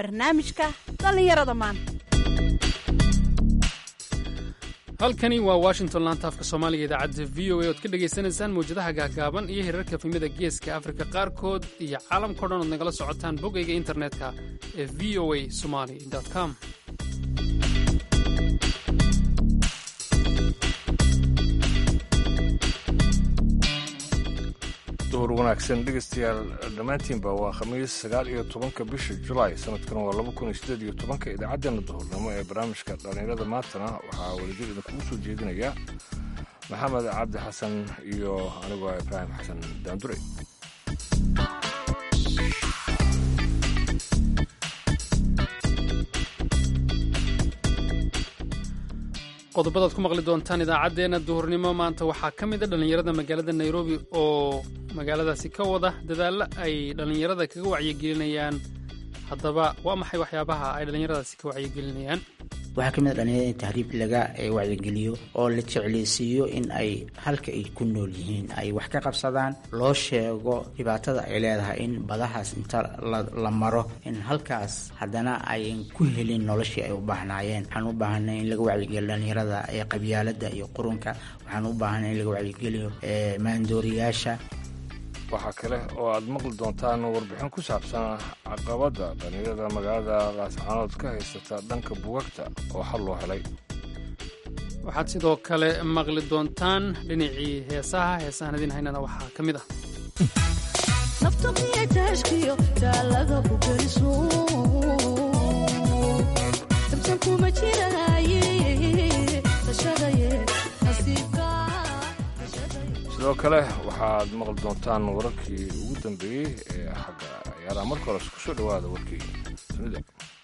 barnaamijka dhallinyarada maanta halkani waa washington laanta afka soomaaliga idaacadda v o a ood ka dhagaysanaysaan mawjadaha gaagaaban iyo hirarka fimida geeska afrika qaarkood iyo caalamkao dhan ood nagala socotaan boggayga internetka ee v o a somali com duhur wanaagsan dhegaystayaal dhammaantiinba waa khamiis sagaal iyo tobanka bisha julaay sanadkan waa laba kun iyo sideed iyo tobanka idaacaddeenna duhurnimo ee barnaamijka dhallinyarada maantana waxaa welidir idinkugu soo jeedinaya maxamed cabdi xasan iyo anigoo ibraahim xasan daandure qodobadaad ku maqli doontaan idaacaddeenna duhurnimo maanta waxaa ka mid a dhallinyarada magaalada nairobi oo magaaladaasi ka wada dadaallo ay dhallinyarada kaga wacyigelinayaan haddaba waa maxay waxyaabaha ay dhallinyaradaasi ka wacyigelinayaan waxaa ka mid a dhalinyarada in tahriib laga wacyigeliyo oo la jeclaysiiyo in ay halka ay ku nool yihiin ay wax ka qabsadaan loo sheego dhibaatada ay leedahay in badahaas inta la maro in halkaas haddana ayan ku helin noloshii ay u baahnaayeen waxaan u baahanay in laga wacyigeliyo dhalinyarada ee qabyaalada iyo qurunka waxaan u baahanay in laga wacyigeliyo maandooriyaasha waxaa kale oo aad maqli doontaan warbixin ku saabsan caqabadda dhallinyarada magaalada laascaanood ka haysata dhanka bugagta oo xal loo helay waxaad sidoo kale maqli doontaan dhinacii heesaha heesahan idin haynana waxaa ka mid ah sidoo kale waxaad maqli doontaan wararkii ugu dambeeyey ee xagga ciyaaraha marka hores ku soo dhowaada warkii dunida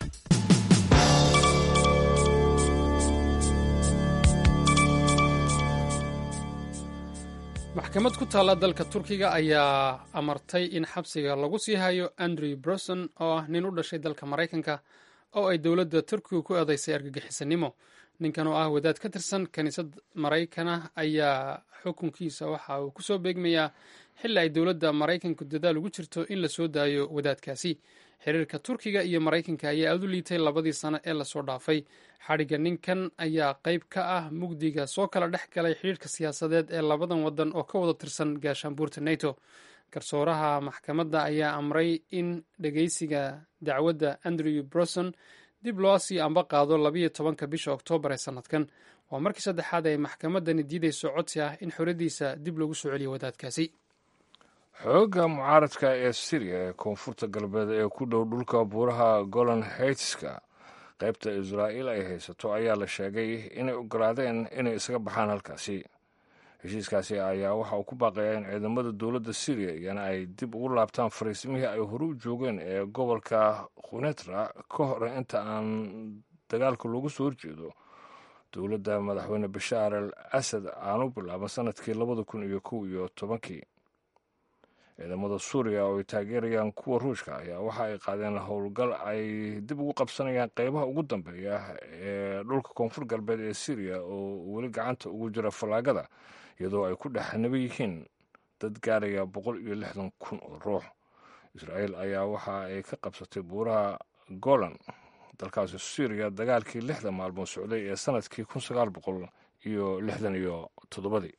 maxkamad ku taalla dalka turkiga ayaa amartay in xabsiga lagu sii hayo andrew broson oo ah nin u dhashay dalka maraykanka oo ay dowladda turkiga ku eedaysay argagixisanimo ninkan oo ah wadaad ka tirsan kiniisad maraykana ayaa xukunkiisa waxa uu ku soo beegmayaa xilli ay dowladda maraykanku dadaal ugu jirto in la soo daayo wadaadkaasi xiriirka turkiga iyo maraykanka ayaa aad u liitay labadii sano ee lasoo dhaafay xadhigga ninkan ayaa qayb ka ah mugdiga soo kala dhex galay xidhiirka siyaasadeed ee labadan wadan oo ka wada tirsan gaashaanbuurta nato garsooraha maxkamadda ayaa amray in dhegeysiga dacwadda andrew broson dib loo sii amba qaado labayo tobanka bisha oktoobar ee sanadkan waa markii saddexaad ay maxkamaddani diidayso codsi ah in xoradiisa dib loogu soo celiyo wadaadkaasi xoogga mucaaradka ee siriya ee koonfurta galbeed ee ku dhow dhulka buuraha golan heightska qaybta israa'iil ay haysato ayaa la sheegay inay ogolaadeen inay isaga baxaan halkaasi heshiiskaasi ayaa waxa uu ku baaqayaa in ciidamada dowladda siriya iyana ay dib ugu laabtaan fariisimihii ay hore u joogeen ee gobolka khunetra ka hor inta aan dagaalka loogu soo horjeedo dowladda madaxweyne bashaar al asad aanu bilaaban sanadkii labada kun iyo kow iyo tobankii ciidamada suuriya oo ay taageerayaan kuwa ruushka ayaa waxa ay qaadeen howlgal ay dib ugu qabsanayaan qeybaha ugu dambeeya ee dhulka koonfur galbeed ee siriya oo weli gacanta ugu jira fallaagada iyadoo ay ku dhex naba yihiin dad gaaraya boqol iyo lixdan kun oo ruux israa'iil ayaa waxa ay ka qabsatay buuraha golan dalkaasi suuriya dagaalkii lixda maalmood socday ee sanadkii kun sagaal boqol iyo lixdan iyo toddobadii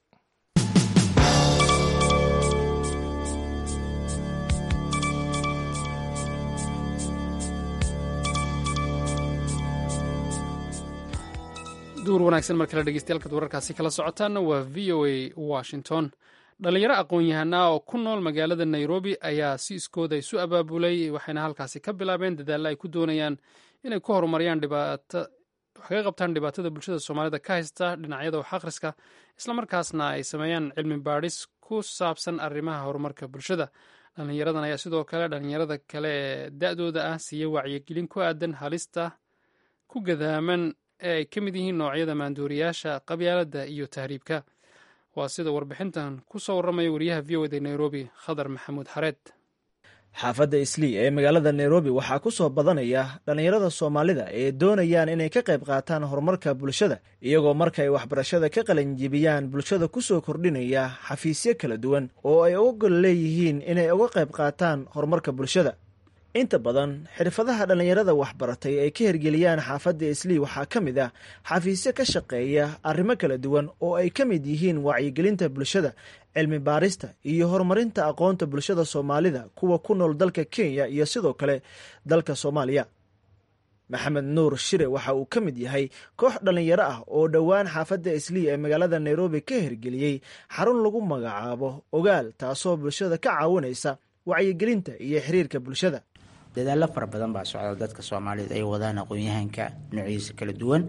duur wanaagsan mar kale dhegeystayaal wararkaasi kala socotaana waa v o a washington dhalinyaro aqoon-yahanaa oo ku nool magaalada nairobi ayaa si iskooda isu abaabulay waxayna halkaasi ka bilaabeen dadaalla ay ku doonayaan inay ku horumariyaan dhibaato wax kaga qabtaan dhibaatada bulshada soomaalida ka haysta dhinacyada wax akhriska islamarkaasna ay sameeyaan cilmi baadhis ku saabsan arrimaha horumarka bulshada dhalinyaradan ayaa sidoo kale dhalinyarada kale ee da-dooda ah siiya wacyigelin ku aadan halista ku gadaaman ee ay ka mid yihiin noocyada maanduuriyaasha qabyaaladda iyo tahriibka waa sida warbixintan ku soo warramaya wariyaha v o da nairobi khadar maxamuud xareed xaafadda islii ee magaalada nairobi waxaa ku soo badanaya dhallinyarada soomaalida ee doonayaan inay ka qayb qaataan horumarka bulshada iyagoo markay waxbarashada ka qalanjibiyaan bulshada ku soo kordhinaya xafiisyo kala duwan oo ay uga gol leeyihiin inay uga qayb qaataan horumarka bulshada inta badan xirfadaha dhallinyarada waxbaratay ay ka hirgeliyaan xaafadda islii waxaa ka mid ah xafiisyo ka shaqeeya arrimo kala duwan oo ay ka mid yihiin wacyigelinta bulshada cilmi baarista iyo horumarinta aqoonta bulshada soomaalida kuwa ku nool dalka kenya iyo sidoo kale dalka soomaaliya maxamed nuur shire waxa uu ka mid yahay koox dhallinyaro ah oo dhowaan xaafadda islii ee magaalada nairobi ka hirgeliyey xarun lagu magacaabo ogaal taasoo bulshada ka caawinaysa wacyigelinta iyo xiriirka bulshada dadaallo fara badan baa socda dadka soomaaliyed ay wadaan aqoon-yahanka noociisa kala duwan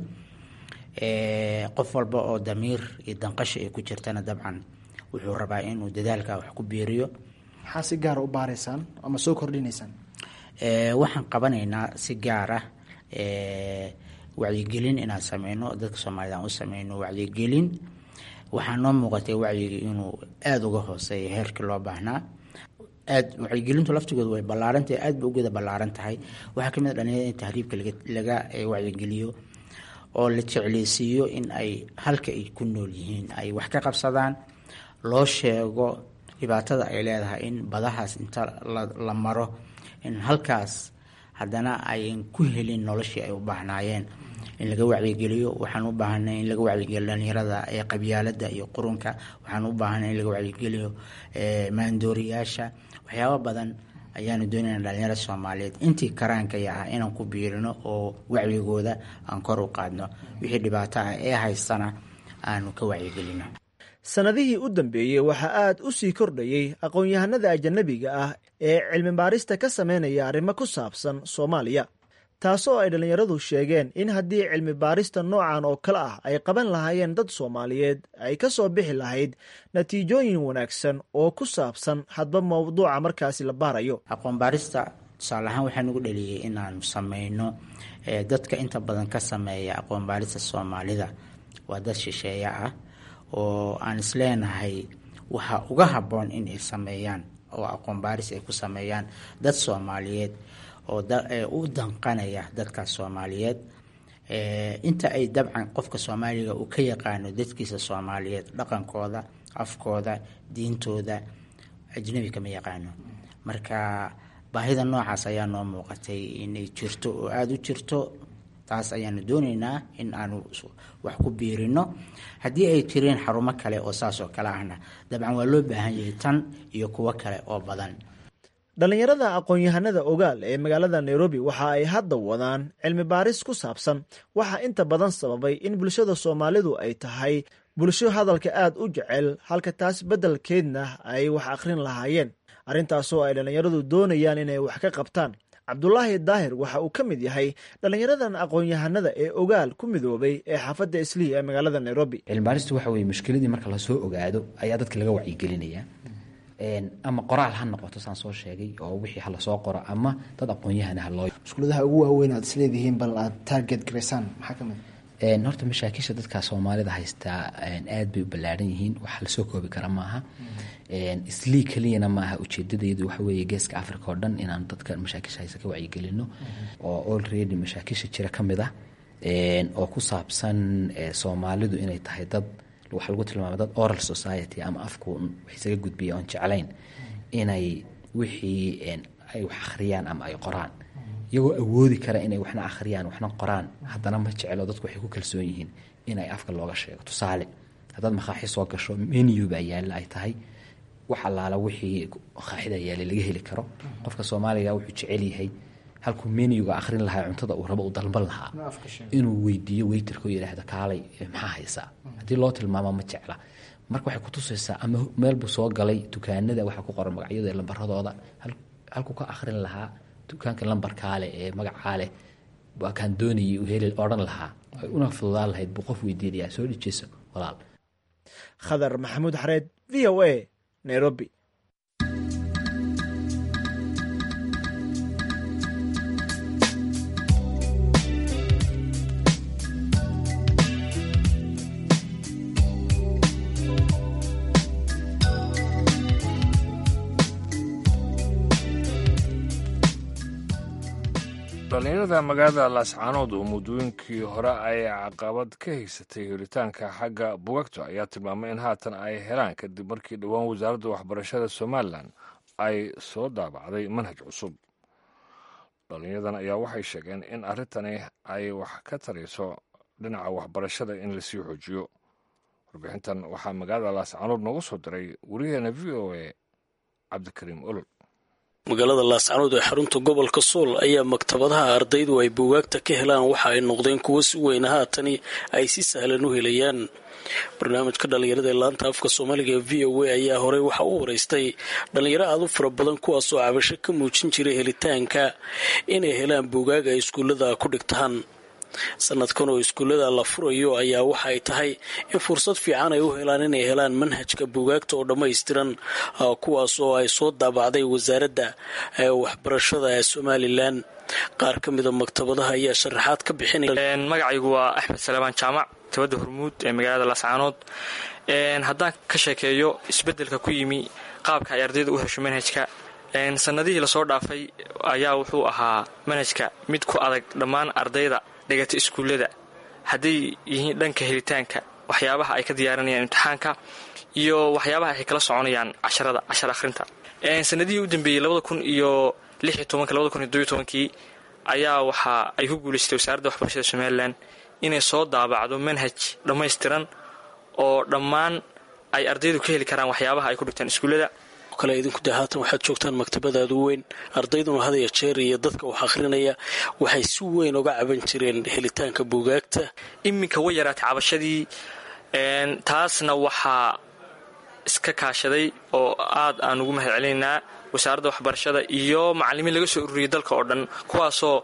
qof walba oo damiir iyo danqasha ay ku jirtana dabcan wuxuu rabaa inuu dadaalka wax ku biiriyo maxaa si gaara u baaraysaan ama soo kordhinaysaan waxaan qabanaynaa si gaar ah wacyigelin inaan sameyno dadka soomaaliyed aan u sameyno wacyigelin waxaa noo muuqatay wacyiga inuu aada uga hooseeya heerkii loo baahnaa aad wacyigelintu laftigoodu way ballaarantahay aad ba ugeeda ballaaran tahay waxaa kamid a dhalinyarada in tahriibka laga wacyigeliyo oo la jecleysiiyo in ay halka ay ku nool yihiin ay wax ka qabsadaan loo sheego dhibaatada ay leedahay in badahaas inta la maro in halkaas haddana ayan ku helin noloshii ay u baahnaayeen in laga wacyigeliyo waxaan u baahanay in laga wacyigeliyo dhalinyarada ee qabyaalada iyo qurunka waxaan u baahanay in laga wacyigeliyo maandooriyaasha waxyaabo badan ayaanu doonayna dhalinyarada soomaaliyeed intii karaankaya ah inaan ku biirino oo wacyigooda aan kor u qaadno wixii dhibaato ah ee haystana aanu ka wacyigelino sannadihii u dambeeyey waxaa aad u sii kordhayey aqoon-yahanada ajanabiga ah ee cilmi baarista ka sameynaya arrimo ku saabsan soomaaliya taasoo ay dhallinyaradu sheegeen in haddii cilmi baarista noocan oo kale ah ay qaban lahaayeen dad soomaaliyeed ay ka soo bixi lahayd natiijooyin wanaagsan oo ku saabsan hadba mowduuca markaasi la baarayo aqoon baarista tusaale ahaan waxaa nagu dhaliyey inaanu sameyno dadka inta badan ka sameeya aqoon baarista soomaalida waa dad shisheeye ah oo aan isleenahay waxaa uga habboon in ay sameeyaan oo aqoon baaris ay ku sameeyaan dad soomaaliyeed oo u danqanaya dadkaas soomaaliyeed inta ay dabcan qofka soomaaliga uu ka yaqaano dadkiisa soomaaliyeed dhaqankooda afkooda diintooda ajnabi kama yaqaano marka baahida noocaas ayaa noo muuqatay inay jirto oo aada u jirto taas ayaanu dooneynaa in aanu wax ku biirino haddii ay jireen xarumo kale oo saas oo kale ahna dabcan waa loo baahan yahay tan iyo kuwo kale oo badan dhallinyarada aqoon-yahanada ogaal ee magaalada nairobi waxa ay hadda wadaan cilmi baaris ku saabsan waxaa inta badan sababay in bulshada soomaalidu ay tahay bulsho hadalka aada u jecel halka taas beddelkeedna ay wax akhrin lahaayeen arrintaasoo ay dhallinyaradu doonayaan inay wax ka qabtaan cabdulaahi daahir waxa uu ka mid yahay dhallinyaradan aqoon-yahanada ee ogaal ku midoobay ee xaafadda islii ee magaalada nairobi cilmibaaristu waxa weye mushkiladii marka lasoo ogaado ayaa dadka laga wacyigelinaya ama qoraal ha noqoto saan soo sheegay oo wixii ha lasoo qoro ama dad aqoon-yahana ha loo mushkuladaha ugu waaweyn aad isleedihiin bal aad target garaysaan maxaa ka mid horta mashaakisha dadka soomaalida haystaa aad bay u ballaadhan yihiin wax lasoo koobi kara maaha islii keliyana maaha ujeedadaydu waxa weeye geeska africa oo dhan inaan dadka mashaakisha haysta ka wacyigelino oo already mashaakisha jira ka mid ah oo ku saabsan soomaalidu inay tahay dad waxaa lagu tilmaama dad oral society ama afku wax isaga gudbiya oon jeclayn inay wixii ay wax akhriyaan ama ay qoraan iyagoo awoodi kara inay waxna akhriyaan waxna qoraan haddana ma jecelo dadku waxay ku kalsoon yihiin inay afka looga sheego tusaale haddaad makaaxi soo gasho menu baa yaalla ay tahay wax allaala wixii makaaxida yaalla laga heli karo qofka soomaaliga wuxuu jecel yahay halkuu menuga akhrin lahaa cuntada uu rabo u dalban lahaa inuu weydiiyo weyterka oo yidhaahdo kaalay maxaa haysaa haddii loo tilmaamo ma jecla marka waxay kutusaysaa ama meelbuu soo galay dukaanada waxaa ku qoran magacyada lambaradooda halkuu ka akhrin lahaa dukaanka lambarkaale ee magacaaleh waa kaan doonayay uu heli odhan lahaa ay una fududaan lahayd buu qof weydiinayaa soo dhijeyso walaal khadar maxamuud xareed v o a nairobi dhallinyarada magaalada laascaanood oo muddooyinkii hore ay caqabad ka haysatay helitaanka xagga bugagta ayaa tilmaamay in haatan ay helaan kadib markii dhowaan wasaaradda waxbarashada somalilan ay soo daabacday manhaj cusub dhalinyadan ayaa waxay sheegeen in arrintani ay wax ka tarayso dhinaca waxbarashada in lasii xoojiyo warbixintan waxaa magaalada laascaanood noogu soo diray wariyaheena v o a cabdikariim olol magaalada laascanood ee xarunta gobolka sool ayaa maktabadaha ardaydu ay buugaagta ka helaan waxa ay noqdeen kuwo si weyn haatani ay si sahlan u helayaan barnaamijka dhallinyarada ee laanta afka soomaaliga ee v o a ayaa horey waxa u wareystay dhallinyaro aad u fara badan kuwaasoo cabasho ka muujin jiray helitaanka inay helaan buugaag ay iskuullada ku dhigtaan sanadkan oo iskuullada la furayo ayaa waxa ay tahay in fursad fiican ay u helaan inay helaan manhajka buugaagta oo dhammaystiran kuwaas oo ay soo daabacday wasaaradda waxbarashada ee somalilan qaar ka mida maktabadaha ayaa sharaxaad ka bixinaya magacaygu waa axmed salebaan jaamac maktabadda hormuud ee magaalada laascaanood haddaan ka sheekeeyo isbeddelka ku yimi qaabka ay ardayda u hesho manhajka sanadihii lasoo dhaafay ayaa wuxuu ahaa manhajka mid ku adag dhammaan ardayda dhigata iskuullada hadday yihiin dhanka helitaanka waxyaabaha ay ka diyaarinayaan imtixaanka iyo waxyaabaha ay kala soconayaan casharada cashar akhrinta sanadihii u dambeeyey labada kun iyo lix iyo tobanka labada kun iyo dobiyo tobankii ayaa waxa ay ku guulaystay wasaaradda waxbarashada somalilan inay soo daabacdo manhaj dhammaystiran oo dhammaan ay ardaydu ka heli karaan waxyaabaha ay ku dhigtaan iskuullada kale idinku de haatan waxaad joogtaan maktabadaadu weyn ardayduna hadaya jeer iyo dadka wax akhrinaya waxay si weyn uga caban jireen helitaanka buugaagta iminka way yaraatay cabashadii taasna waxaa iska kaashaday oo aad aan ugu mahad celinaynaa wasaaradda waxbarashada iyo macallimiin laga soo ururiyay dalka oo dhan kuwaasoo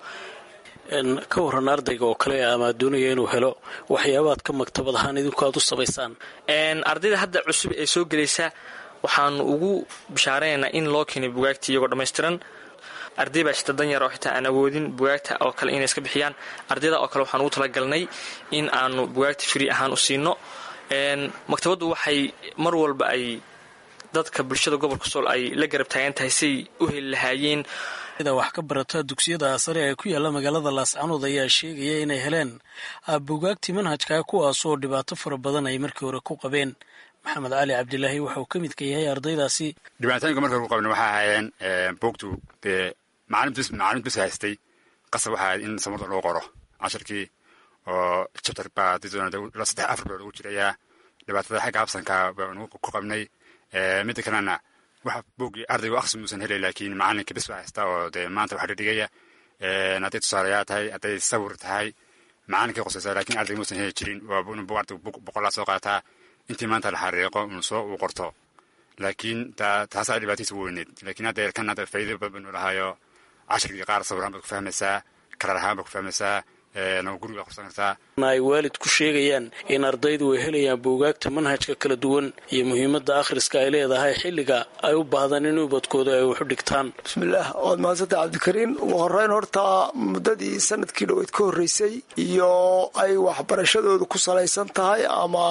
ka waran ardayga oo kale ama doonaya inuu helo waxyaabaad ka maktabad ahaan idinku aad u samaysaan ardayda hadda cusub ee soo gelaysa waxaanu ugu bishaaraynaynaa in loo keenay bugaagta iyagoo dhammaystiran arday baa shita danyar oo xitaa aan awoodin bugaagta oo kale inay iska bixiyaan ardayda oo kale waxaan ugu talagalnay in aanu bugaagta frii ahaan u siino maktabaddu waxay mar walba ay dadka bulshada gobolka sool ay la garab taagan tahay say u heli lahaayeen wax ka barata dugsiyada sare ee ku yaala magaalada laascanood ayaa sheegaya inay heleen buugaagtii manhajka kuwaasoo dhibaato fara badan ay markii hore ku qabeen maxamed cali cabdilaahi waxauu ka midka yahay ardaydaasi dhibaatooyinka marka ku qabna waxay ahaayeen buugtu dee macalin bis haystay qasab waxa ahayd in samarda loo qoro casharkii oo jabtar baa saddex afar baa lagu jirayaa dhibaatada xagga habsanka baanu ku qabnay midda kalena waxa buuggii ardaygu akhris muusan helay laakiin macalinka bis baa haysta oo dee maanta waxa dhigaya hadday tusaalayaa tahay hadday sawir tahay macalinkay qosaysaa lakiin ardayga muusan heli jirin waa buu ardaygu boqolaa soo qaataa intii maanta la xariiqo unu soo uu qorto laakiin taasaa dhibaatadiisa weyneed lakiin hadda kan hadda faa'iida badan banu lahaayo cashirkii qaar sawiraan baad ku fahmaysaa karar ahaan baad ku fahmaysaa guriga qorsan kartaa ay waalid ku sheegayaan in ardaydu ay helayaan buugaagta manhajka kala duwan iyo muhiimadda akhriska ay leedahay xilliga ay u baahdaan in ubadkooda ay waxu dhigtaan bismillaah waad mahadsanta cabdikariin ugu horeyn horta muddadii sanadkii dhoweyd ka horreysay iyo ay waxbarashadoodu ku salaysan tahay ama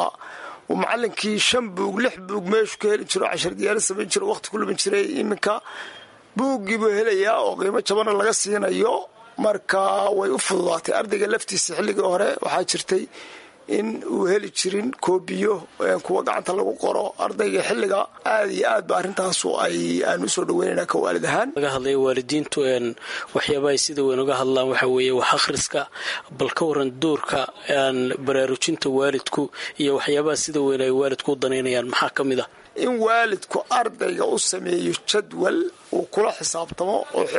uu macalinkii shan buug lix buug meeshu ka heli jiro cashar diyaala samayn jiro waqti ku lumin jiray iminka buuggii buu helayaa oo qiimo jabana laga siinayo marka way u fududaatay ardayga laftiisa xilligii hore waxaa jirtay in uu heli jirin koobiyo kuwa gacanta lagu qoro ardayga xilliga aad iyo aad ba arrintaasu ay aan usoo dhaweynayna ka waalid ahaan laga hadlaya waalidiintu waxyaaba ay sida weyn uga hadlaan waxaa weeye wax akhriska bal ka waran doorka baraarujinta waalidku iyo waxyaabaha sida weyn ay waalidku u danaynayaan maxaa ka mid ah in waalidku ardayga u sameeyo jadwal uu kula xisaabtamo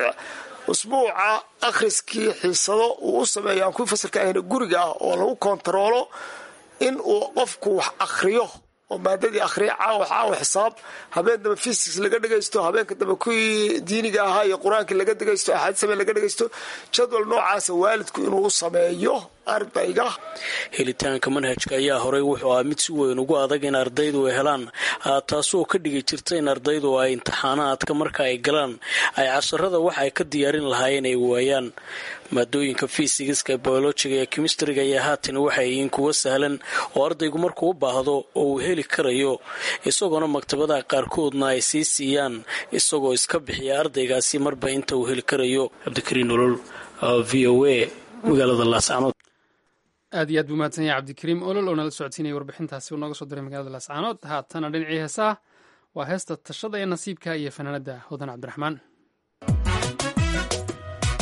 usbuuca akhriskii xiisado uu u sameeyo aan kuwii fasalka ahayna guriga ah oo lagu kontaroolo in uu qofku wax akhriyo oo maadadii akhriya caawa caawa xisaab habeen dambe fysics laga dhagaysto habeenka dambe kuwii diiniga ahaa iyo qur-aankii laga dhagaysto axaadiis habeen laga dhagaysto jadwal noocaasa waalidku inuu sameeyo ardayga helitaanka manhajka ayaa horey wuxuu ahaa mid si weyn ugu adag in ardaydu ay helaan taasoo ka dhigi jirta in ardaydu ay imtixaanaadka marka ay galaan ay casharada waxa ay ka diyaarin lahaayeen ay waayaan maadooyinka fisigiska biolojiga iyo kimistriga ayaa haatan waxay yihiin kuwo sahlan oo ardaygu markuu u baahdo oo uu heli karayo isagoona maktabadaha qaarkoodna ay sii siiyaan isagoo iska bixiya ardaygaasi marba inta uu heli karayo cabdikariin olol v o a magaalada laascanood aad iyo aad buu mahadsan yahay cabdikariim olol oo nala socodsiinaya warbixintaasi uu nooga soo diray magaalada laascaanood haatana dhinacii heesaha waa heesta tashada ee nasiibka iyo fanaanada hodan cabdiraxmaan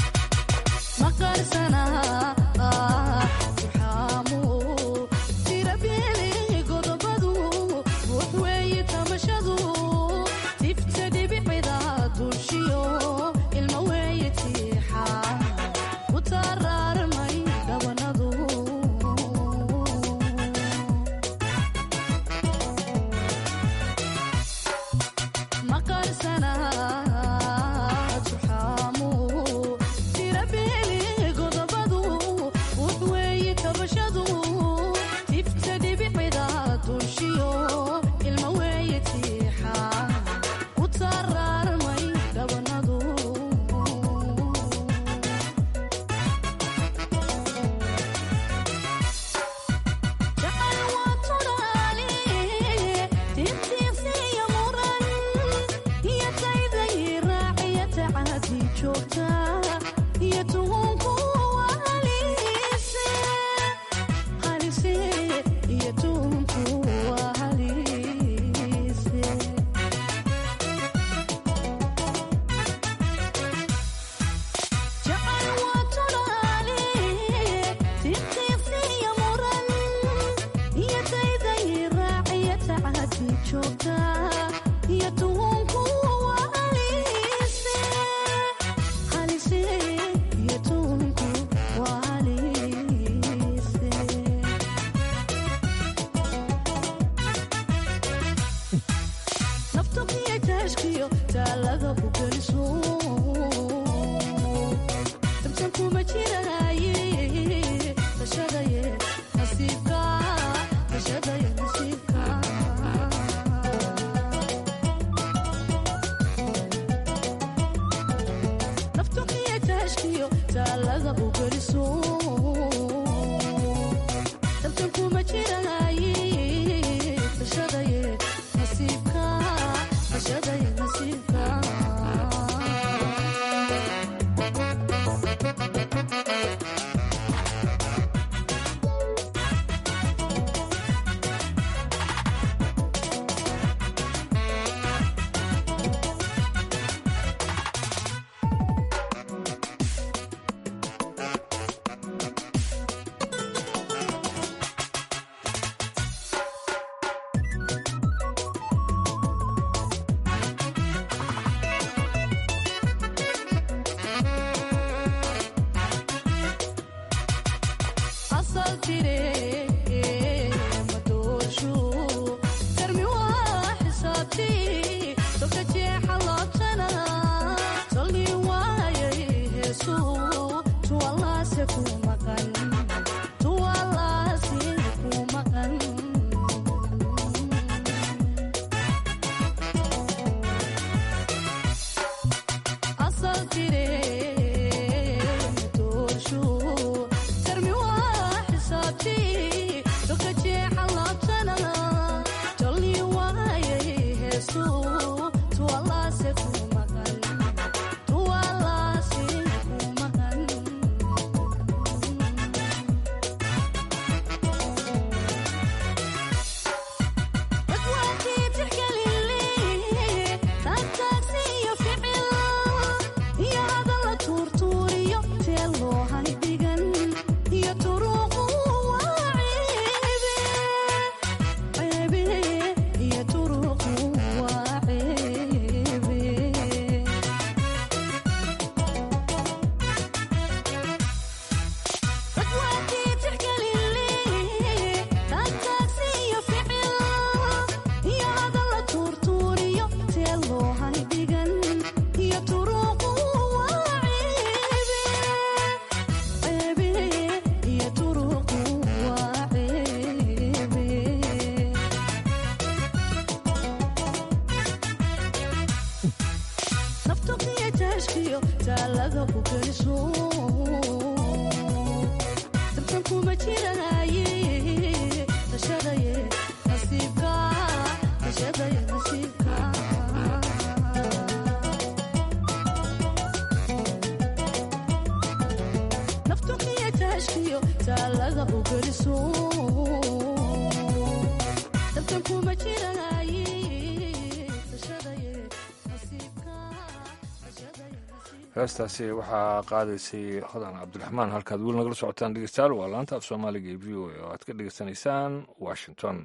heestaasi waxaa qaadaysay hodan cabdiraxmaan halkaad weli nagala socotaan dhegeystayaal waa laanta af soomaaliga ee v o a oo aad ka dhegeysanaysaan washington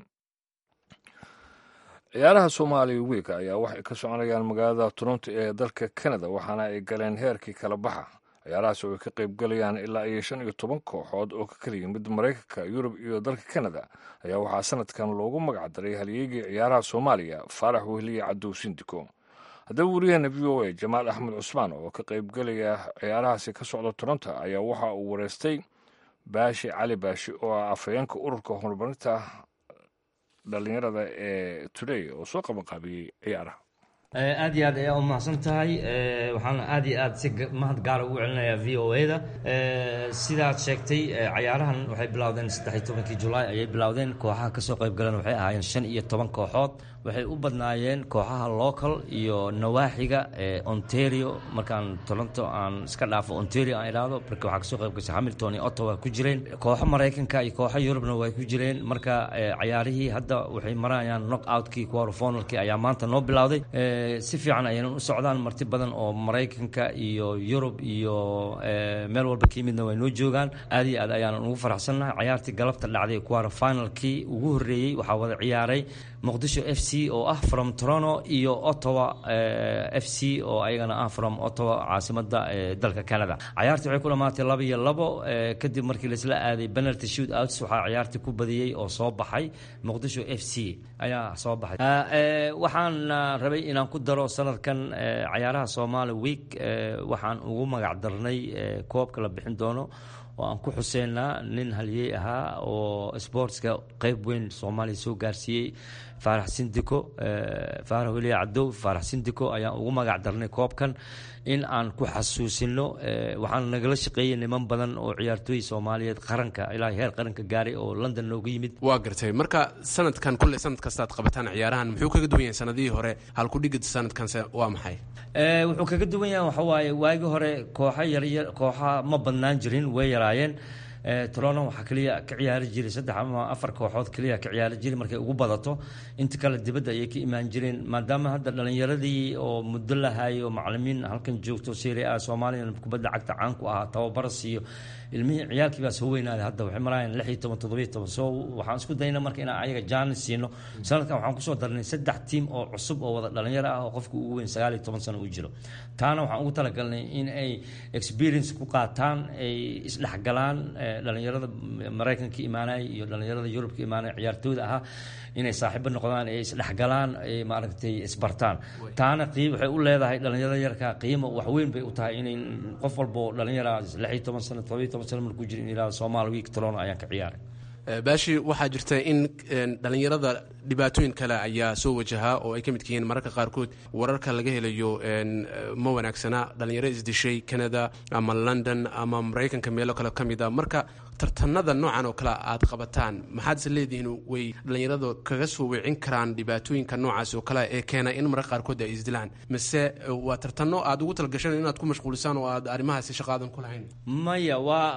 ciyaaraha soomaaliya wiika ayaa waxay ka soconayaan magaalada toronto ee dalka canada waxaana ay galeen heerkii kala baxa ciyaarahaas oo ay ka qayb galayaan ilaa iyo shan iyo toban kooxood oo ka kala yimid maraykanka yurub iyo dalka canada ayaa waxaa sanadkan loogu magac daray halyeegii ciyaaraha soomaaliya faarax wehliye cadow sindiko haddaba wariyaheena v o a jamaal axmed cusmaan oo ka qaybgalaya ciyaarahaasi ka socda toronto ayaa waxa uu wareystay baashi cali baashi oo ah afhayeenka ururka horumarinta dhalinyarada ee today oo soo qabanqaabiyey ciyaaraha aad iyo aad ayaa u mahadsan tahay waxaan aad iyo aad si mahad gaara ugu celinayaa v o a da sidaad sheegtay cayaarahan waxay bilowdeen saddexiy tobankii julaay ayay bilowdeen kooxaha kasoo qayb galeen waxay ahaayeen shan iyo toban kooxood waxay u badnaayeen kooxaha local iyo nawaaxiga ontario markaan toronto aan iska dhaafo ontario aan idhaahdo marka waxaa kasoo qayb gashay hamilton iyo ottawa ku jireen kooxo maraykanka iyo kooxo yurubna way ku jireen marka cayaarihii hadda waxay marayaan knock outkii quarterfinalkii ayaa maanta noo bilowday si fiican ayaynan u socdaan marti badan oo maraykanka iyo yurub iyo meel walba ka yimidna way noo joogaan aad iyo aad ayaanan ugu faraxsannahay cayaartii galabta dhacday quarterfinalkii ugu horreeyey waxaa wada ciyaaray muqdisho f c oo ah from toronto iyo ottawa f c oo ayagana ah from ottawa caasimada dalka canada cayaartii waxay ku dhamaatay laba iyo labo kadib markii laisla aaday penalty shoot outs waxaa cayaartii ku badiyey oo soo baxay muqdisho f c ayaa soo baxay waxaan rabay inaan ku daro sanadkan cayaaraha somali week waxaan ugu magac darnay koobka la bixin doono oo aan ku xuseynaa nin halyey ahaa oo sportska qeyb weyn soomaaliya soo gaarsiiyey faarax sindiko faarax weliya cadow faarax sindiko ayaan ugu magac darnay koobkan in aan ku xasuusino waxaan nagala shaqeeyey niman badan oo ciyaartooy soomaaliyeed qaranka ilaa heer qaranka gaaray oo london nooga yimid waa gartay marka sanadkan kulley sanad kastaad qabataan ciyaarahan muxuu kaga duwan yahay sanadihii hore halkudhigid sanadkanse waa maxay wuxuu kaga duwan yahay waxa waaye waagii hore kooxa yaryar kooxa ma badnaan jirin way yaraayeen torono waxaa keliya ka ciyaari jiray saddex ama afar kooxood keliya ka ciyaari jiray markay ugu badato inta kale dibadda ayay ka imaan jireen maadaama hadda dhalinyaradii oo muddo lahayo macalimiin halkan joogto serie a soomaaliya kubadda cagta caan ku ahaa tababaras iyo ilmihii ciyaalkii baa soo weynaaday hadda waxay marayaan lix iyo toban toddobiyo toban so waxaan isku dayna marka inaan ayaga jaanis siino sanadkan waxaan kusoo darnay saddex tiim oo cusub oo wada dhalinyaro ah oo qofka ugu weyn sagaal iyo toban sano uu jiro taana waxaan ugu talagalnay in ay experience ku qaataan ay isdhexgalaan dhalinyarada maraykanka imaanaya iyo dhalinyarada yurubka imaanaya ciyaartooyda ahaa inay saaxiibo noqdaan ay isdhexgalaan ay maaragtay isbartaan taana qiim waxay u leedahay dhalinyarada yarka qiimo waxweyn bay u tahay inay qof walba oo dhalinyara lix iyo toban sano todoba iyo toban sano markuu jiro in ilaa soomaali week tolono ayaan ka ciyaaray baashi waxaa jirta in dhalinyarada dhibaatooyin kale ayaa soo wajahaa oo ay ka midka yihiin mararka qaarkood wararka laga helayo ma wanaagsana dhalinyaro isdishay canada ama london ama maraykanka meelo kale ka mid a marka tartanada noocan oo kale aad qabataan maxaad is leedihiin way dhalinyarada kaga soo weecin karaan dhibaatooyinka noocaas oo kale ee keena in mararka qaarkood ay isdilaan mise waa tartano aad ugu talagasheen inaad ku mashquulisaan oo aad arrimahaasi shaqaadan ku lahayn maya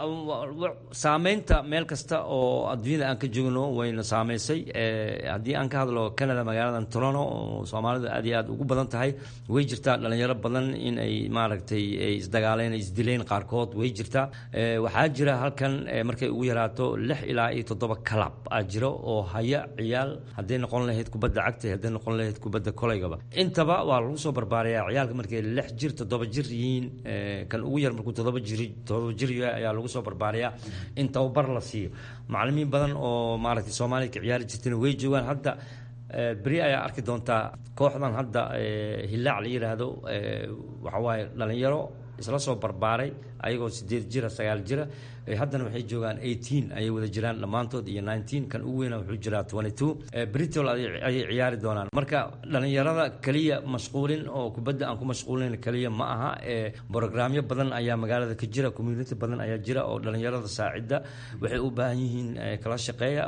waa saameynta meel kasta oo adduunyada aan ka joogno wayna saameysay haddii aan ka hadlo canada magaaladan toronto oo soomaalidu aad iyo aad ugu badan tahay way jirtaa dhalinyaro badan in ay maaragtay ay isdagaaleen isdileen qaarkood way jirtaa waxaa jira halkan markay ugu yaraato lix ilaa iyo toddoba kalab aa jiro oo haya ciyaal hadday noqon lahayd kubadda cagta hadday noqon lahayd kubadda koleygaba intaba waa lagu soo barbaarayaa ciyaalka markay lix jir toddoba jir yihiin kan ugu yar markuu toddoba jir toddoba jir yahay ayaa lagu soo barbaarayaa in tababar la siiyo macalimiin badan oo maaragtay soomaaliya ka ciyaari jirtayna way joogaan hadda beri ayaa arki doontaa kooxdan hadda hillaac la yidhaahdo waxa waaye dhalinyaro isla soo barbaaray ayagoo sideed jira sagaal jira haddana waxay joogaan eighteen ayay wada jiraan dhammaantood iyo nineteen kan ugu weyna wuxuu jiraa twenty two britol ayay ciyaari doonaan marka dhalinyarada keliya mashquulin oo kubadda aan ku mashquulin keliya ma aha brogramyo badan ayaa magaalada ka jira community badan ayaa jira oo dhalinyarada saacida waxay u baahan yihiin kala shaqeeya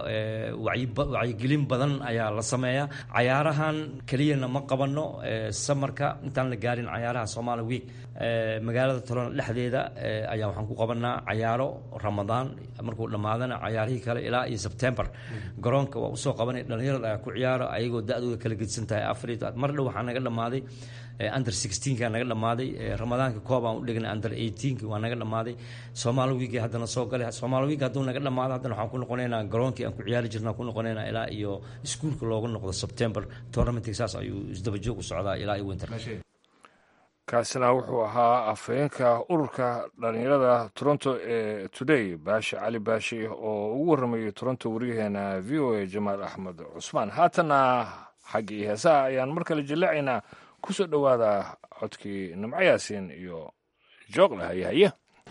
wacyigelin badan ayaa la sameeya cayaarahan keliyana ma qabano samarka intaan la gaarin cayaaraha somali week magaalada tolona dhexdeeda ayaa waxaan ku qabanaa cayaaro ramadaan markuu dhammaadana cayaarihii kale ilaa iyo sebtembar garoonka waa usoo qabanay dhalinyarada ayaa ku ciyaaro ayagoo da-dooda kala gedisan tahay afar mar dhow waxaa naga dhammaaday under sixteenka naga dhammaaday ramadaanka koob aan u dhignay under eighteenka waa naga dhammaaday soomaali wiigi haddana soo galay soomaali wiigi hadduu naga dhammaado haddana waxaan ku noqonaynaa garoonkii aan ku ciyaari jirna ku noqonaynaa ilaa iyo iskuulka loogu noqdo september tournamentka saas ayuu isdaba joog u socdaa ilaa iyo winter kaasina wuxuu ahaa afhayeenka ururka dhalinyarada toronto ee today baashi cali baashi oo ugu warramayay toronto wariyaheena v o a jamaal axmed cusmaan haatana xaggii heesaha ayaan mar kale jilleecaynaa ku soo dhowaada codkii nimco yaasiin iyo jooqle hayahaye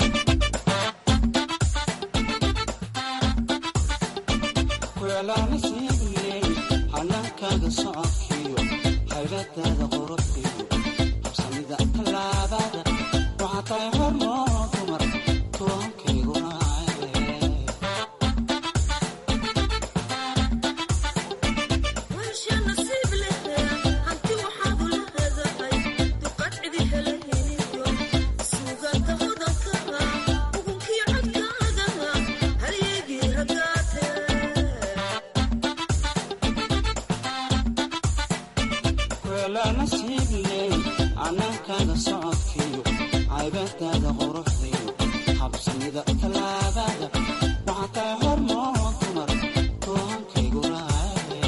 hanaankaaga socodkiyo haybadaada qorobkiyo habsamida tallaabada waxaa tahay hormoo dumar tuwaankayguna anaankaaga socodkiyo caybadaada quruxdiyo habsamida tallaabada waxaa tahay hormoo dumar tuwankaygu raaye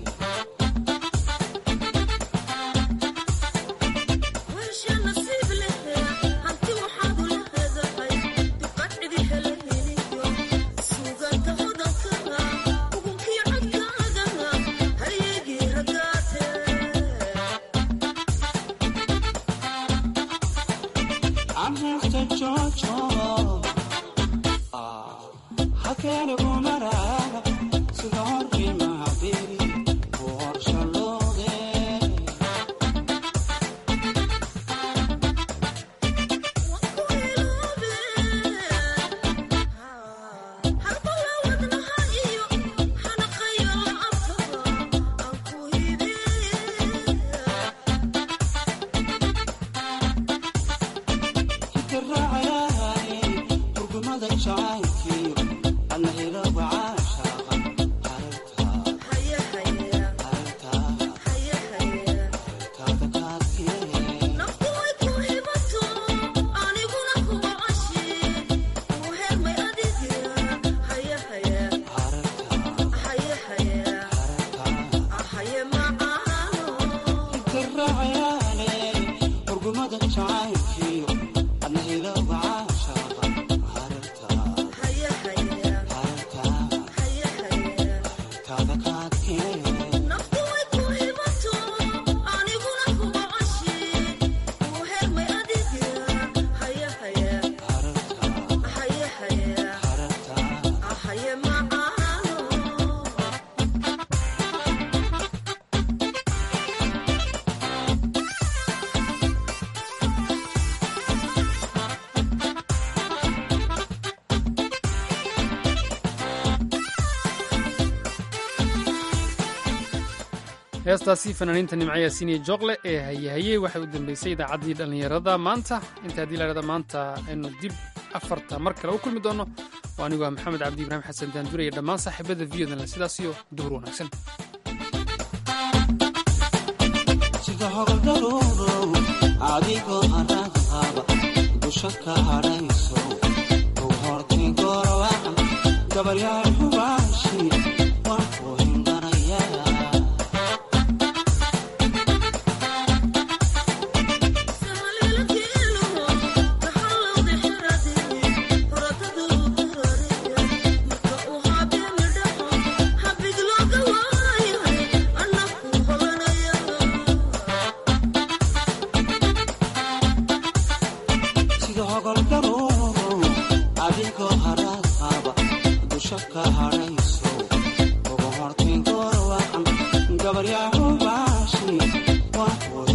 heestaasi fanaaniinta nimco yaasiin iyo jooqle ee hayahayey waxay u dambeysay idaacaddii dhallinyarada maanta inta haddii lahahda maanta aynu dib afarta mar kale u kulmi doonno waa anigoo ah maxamed cabdi ibraahim xasan daandure iyo dhammaan saaxiibada viyodanle sidaas iyo duhur wanaagsan sida hogoldaruurow adigoo haraad qaba dusha ka hadhayso u hortay goorwacan gabaryaal hubaashi waan ku hindanayaa sida hogoldaruurow adigoo haraad qaba dusha ka hadhayso ugu hortay goorwacan gabaryaal hubaashi waan ku